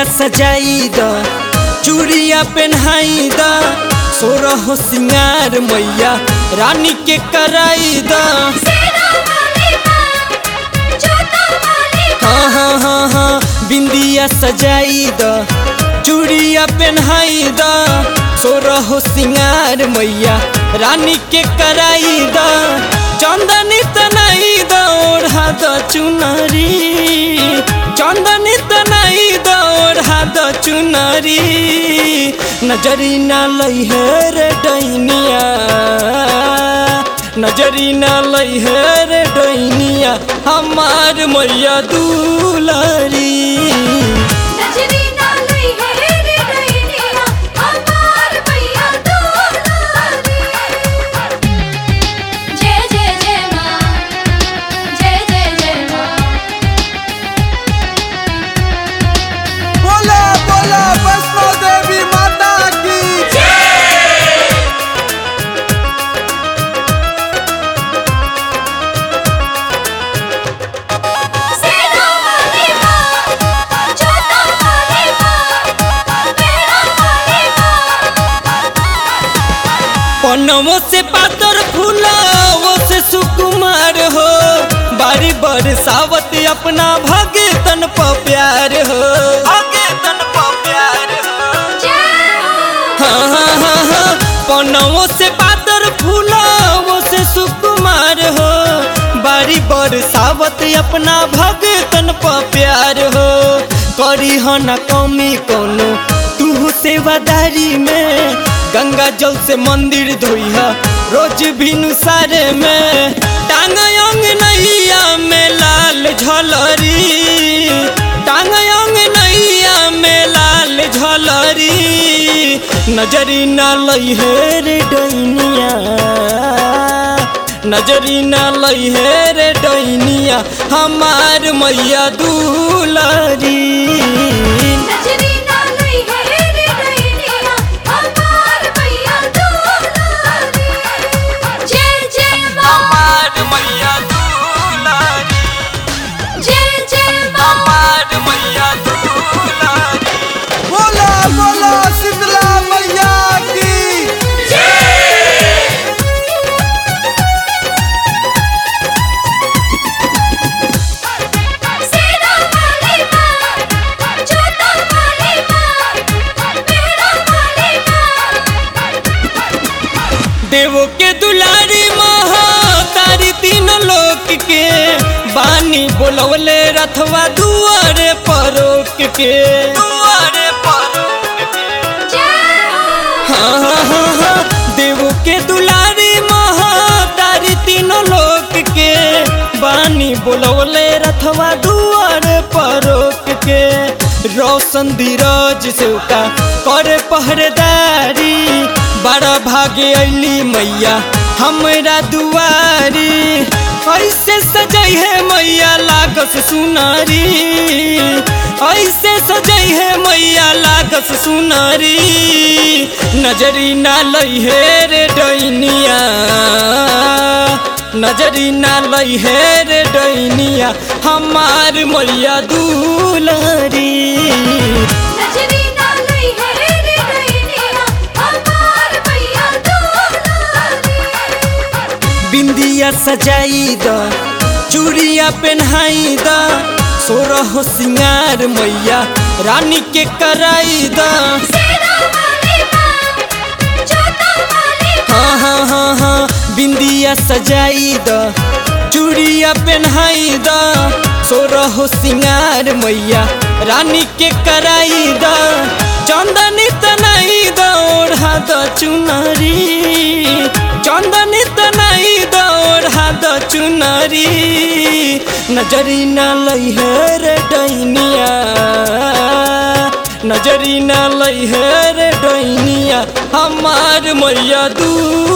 बिंदिया सजाई द चूड़िया पहनाई द सोरह सिंगार मैया रानी के कराई द सेना वाली माँ जोता वाली हाँ हाँ हाँ हाँ बिंदिया सजाई द चूड़िया पहनाई द सोरह सिंगार मैया रानी के कराई द चंदनी तनाई द ओढ़ा द चुनरी चंदनी तनाई द ओढ़ा द चुनरी नजरी ना लई है रे डैनिया नजरी ना लई है रे डैनिया हमार मैया दुलारी नजरी ना लई है रे डैनिया हमार भैया दुलारी जय जय जय माँ जय जय जय माँ बोला बोला वैष्णो देवी माता की सेना वाली माँ जोता वाली माँ मेरा वाली माँ पनवों से पातर फूलावों से सुकुमार हो बारी बरसावत अपना भगतन प प्यार हो भगतन प प्यार हो जय हो हाँ हाँ हाँ हाँ पनवों से पातर फूलावों से सुकुमार हो बारी बरसावत अपना भगतन प प्यार हो करी हो न कमी कोनो तू सेवादारी में गंगा जल से मंदिर धोइहा रोज भिनु सारे में टांग अंग नैया में लाल झलरी टांग अंग नैया में लाल झलरी नजरी ना लई है रे डैनिया नजरी ना लई है रे डैनिया हमार मैया दुलारी नजरी ना लई है रे डैनिया हमार भैया दुलारी जय जय माँ हमार मैया दुलारी जय जय माँ हमार मैया दुलारी बोला बोला शीतला मैया की सेना वाली माँ जोता वाली माँ मेरा वाली माँ देवो के दुलारी महा तारी तीन लोक के बानी बोलवले रथवा दुआरे परोक के दुआरे परोक के जय हो हाँ हाँ हाँ हाँ देवो के दुलारी महा तारी तीनों लोक के बानी बोलवले रथवा दुआरे परोक के रोशन धीरज से का करे पहरेदारी बड़ा भागे अली मैया हमरा दुआरी ऐसे सजई है मैया लागस सुनारी ऐसे सजई है मैया लागस सुनारी नजरी ना लई है रे डैनिया नजरी ना लई है रे डैनिया हमार मैया दुलारी नजरी ना लई है रे डैनिया हमार भैया दुलारी बिंदिया सजाई द चूड़िया पहनाई द सोरह सिंगार मैया रानी के कराई द सेना वाली माँ जोता वाली हाँ हाँ हाँ हाँ बिंदिया सजाई द चूड़िया पहनाई द सोरह सिंगार मैया रानी के कराई द चंदनी तनाई द ओढ़ा द चुनरी चंदनी तनाई द ओढ़ा द चुनरी नजरी ना लई है रे डैनिया नजरी ना लई है रे डैनिया हमार मैया दू